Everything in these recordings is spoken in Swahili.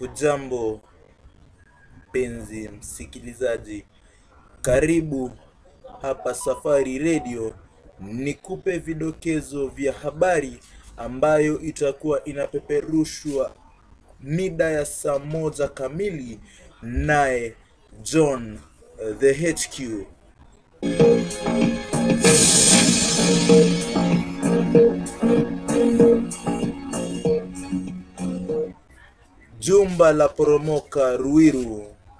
Hujambo mpenzi msikilizaji, karibu hapa Safari Radio nikupe vidokezo vya habari ambayo itakuwa inapeperushwa mida ya saa moja kamili, naye John eh, the HQ. Jumba la poromoka Ruiru.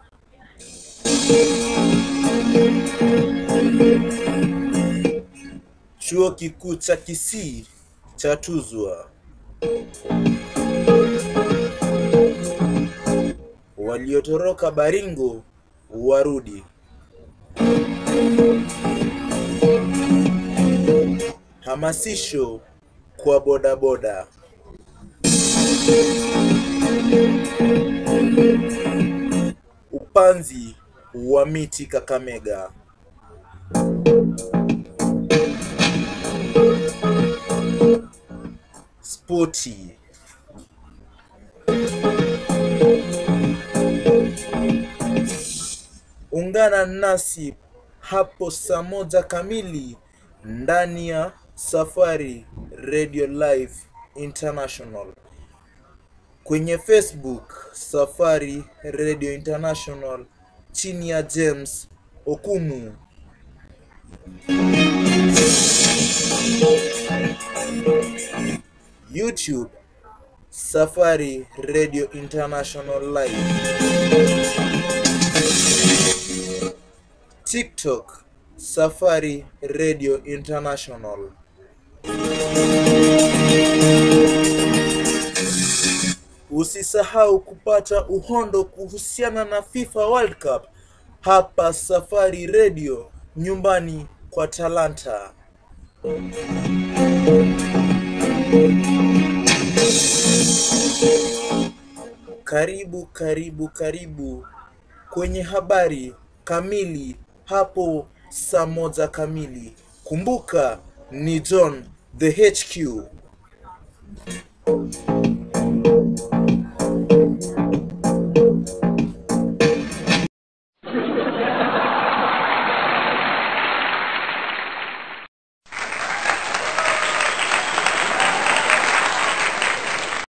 Chuo kikuu cha Kisii chatuzwa. Waliotoroka Baringo warudi. Hamasisho kwa bodaboda. Upanzi wa miti Kakamega. Spoti. Ungana nasi hapo saa moja kamili ndani ya Safari Radio Live International kwenye Facebook Safari Radio International chini ya James Okumu. YouTube Safari Radio International Live. TikTok Safari Radio International. Usisahau kupata uhondo kuhusiana na FIFA World Cup hapa Safari Radio, nyumbani kwa talanta. Karibu, karibu, karibu kwenye habari kamili hapo saa moja kamili. Kumbuka ni John the HQ.